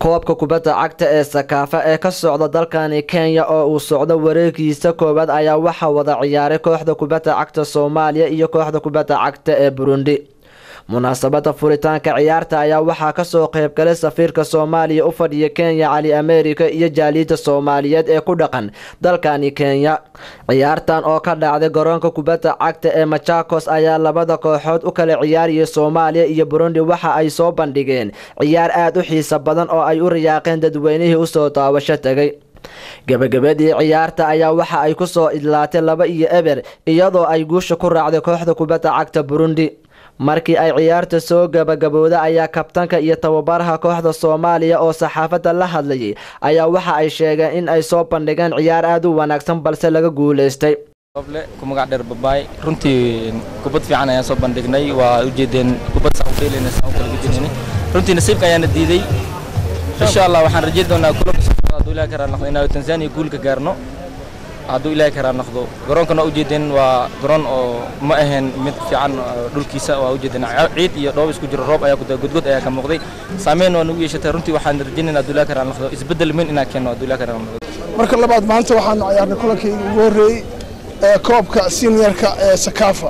koobka kubadda cagta ee sakaafa ee ka socda dalkani kenya oo uu socdo wareegiisa koowaad ayaa waxaa wada ciyaaray kooxda kubadda cagta soomaaliya iyo kooxda kubadda cagta ee burundi munaasabada furitaanka ciyaarta ayaa waxaa kasoo qeybgalay safiirka soomaaliya u fadhiya kenya cali america iyo jaaliida soomaaliyeed ee ku dhaqan dalkani kenya ciyaartan oo ka dhacday garoonka kubadda cagta ee machakos ayaa labada kooxood u kala ciyaariyay soomaaliya iyo burundi waxa ay soo bandhigeen ciyaar aada u xiiso badan oo ay u riyaaqeen dadweynihii usoo daawasho tegay gebagabadii ciyaarta ayaa waxa ay kusoo idlaatay laba iyo eber iyadoo ay guusha ku raacday kooxda kubadda cagta burundi markii ay ciyaarta soo gabagabowda ayaa kabtanka iyo tababaraha kooxda soomaaliya oo saxaafadda la hadlayay ayaa waxa ay sheegeen in ay soo bandhigeen ciyaar aada u wanaagsan balse laga guulaystay oble ku magac dheer babaay runtii kubad fiican ayaan soo bandhignay waa ujeedeen kubad saan u dheelayna saan u kala gudinayna runtii nasiibka ayaana diiday insha allah waxaan rajeyn doonaa kulanka soo socda hadduu ilaahi karaa noqdo inaan tanzania guulka gaarno hadduu ilaahi karaa noqdo garoonkana ujeedeen waa garoon oo ma ahayn mid fiican dhulkiisa waa ujeedeen ciid iyo dhoob isku jiro roob ayaa ku godgod ayaa ka muuqday saameyn waa nagu yeeshatay runtii waxaan rajeynayna hadduu ilaahi karaa noqdo isbeddel weyn inaan keenno hadduu ilaahi karaa noqdo marka labaad maanta waxaanu ciyaarnay kulankii ugu horreeyey ee koobka seniorka ee sakaafa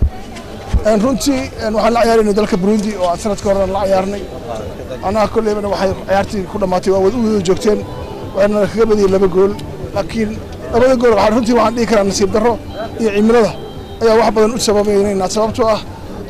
runtii waxaan la ciyaaraynay dalka burundi oo aan sanadka horena la ciyaarnay annaga kolleybana waxay ciyaartii ku dhammaatay waa wada u wada joogteen waana kaga badiyey laba gool laakiin labada gool runtii waxaan dhihi karaa nasiib darro iyo cimilada ayaa wax badan u sababaynaynaa sababtoo ah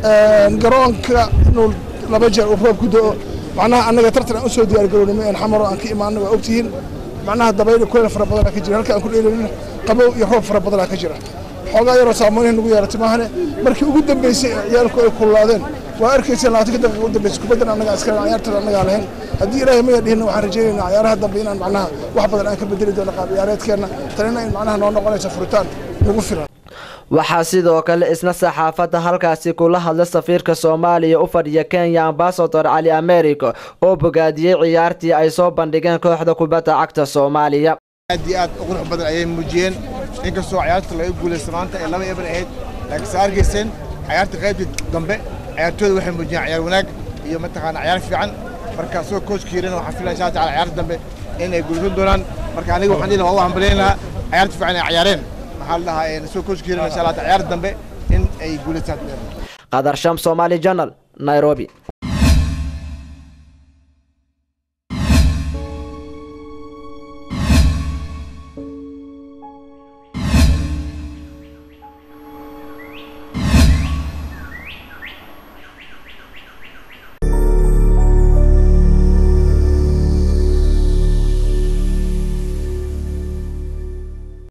garoonka inuu laba jeer uu roob ku da'o macnaha annaga tartan aan u soo diyaar garownay een xamaro aan ka imaanay waa ogtihiin macnaha dabayl kuleel fara badanaa ka jira halka aan ku dheelaynin qabow iyo roob fara badanaa ka jira xoogaa yaroo saameynaha nagu yeeratay maahane markii ugu dambeysay ciyaalku ay kululaadeen waa arkayseen labaatanka daqiiqa ugu dambeysay kubaddan annagaa iskale ciyaartada annagaa lahayn haddii ilaahay maya dhihin waxaan rajaynaynaa ciyaaraha dambe inaan macnaha wax badan aan ka bedeli doono qaab ciyaareedkeenna tanina in macnaha noo noqonaysa furitaan nagu filan waxaa sidoo kale isna saxaafadda halkaasi kula hadlay safiirka soomaaliya u fadhiya kenya ambasador cali america oo bogaadiyey ciyaartii ay soo bandhigeen kooxda kubadda cagta soomaaliya aad iyo aad u qurux badan ayay muujiyeen inkastoo ciyaarta laga guulaysta maanta ee laba eber ahayd laakiin se argayseen ciyaarta qaybtii dambe ciyaartooyda waxay muujiyeen ciyaar wanaag iyo mataqaana ciyaar fiican marka asagoo koojkiirana waxaan filaya insha taala ciyaarta dambe in ay guulaysan doonaan marka aniga waxaan dhihi lahaa waa u hambalyayn lahaa ciyaarta fiican ay ciyaareen maxaa la dhahaa asagoo koojkiirana insha allah ciyaarta dambe in ay guulaystaan qadar sham somali journal nairobi